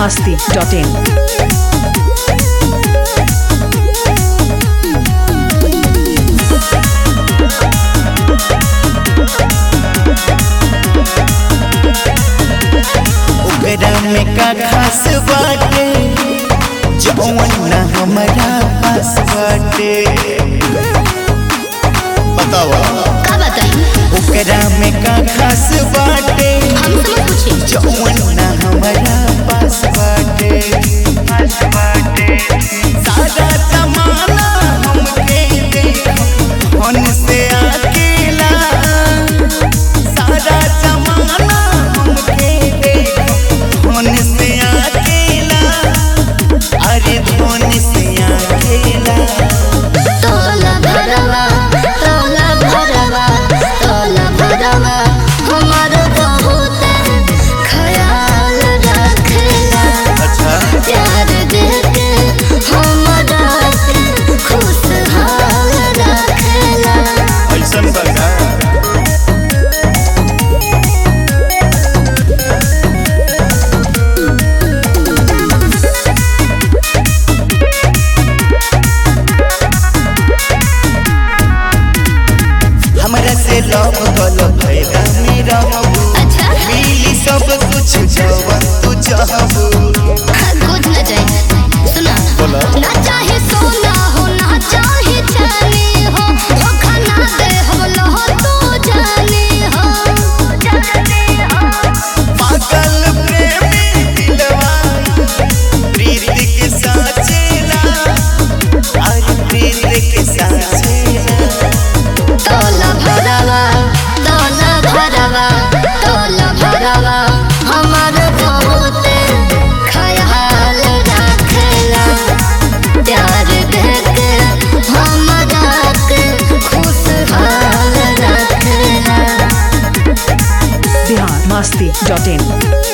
masti.in. ओकरा में का खास बाटे जौन ना हमारा पास बाटे बतावा का बताई ओकरा में का खास बाटे हम समझ पूछी जौन ना हमारा पास बाटे पास बाटे सारा जमाना हमके देखो मन से अकेला सारा जमाना हमके देखो मन से अकेला अरे धोन से अकेला तोला भरवा तोला भरवा तोला भरवा हमार बहुत ख्याल रखेला अच्छा प्यार देके हमरा के खुशहाल रखेला ऐसन बगा हमरा से लव कलो भैरा में रहबू अच्छा मिली सब कुछ जवन तू चाहबू कुछ न चाहिए सुना बोला। ना चाहे सोना हो ना चाहे चांदी हो धोखा ना दे हम लहो तो जाने हो जाने हो पागल प्रेमी दिलवा प्रीत के साचेला अरे प्रीत के साचेला तोला भरवा तोला भरवा तोला भरवा हमार बहुत ख्याल रखेला प्यार देके हमरा के खुशहाल रखेला Bihar masti.in.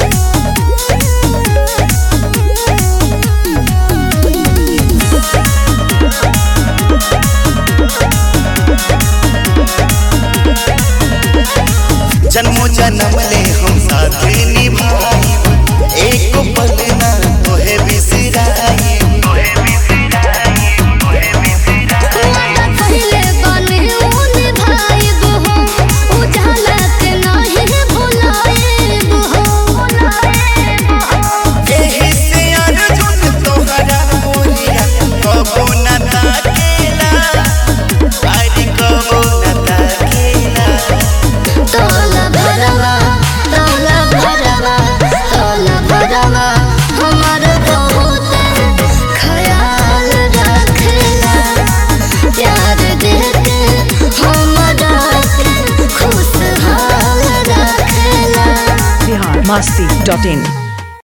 जन्मो जन्म ले हम साथ निभाई एक पल ना तोहे बिसराई पहले बने ऊन भाइब हो उजाला के नाही भुलाएब हो एही से अर्जुन तोहरा मोरिया कबो न ताकेला अरे कबो न ताकेला तोला भरवा तोला भरवा तोला भरवा हमार बहुत ख्याल रखेला प्यार देके हमरा के खुशहाल रखेला Bihar masti.in.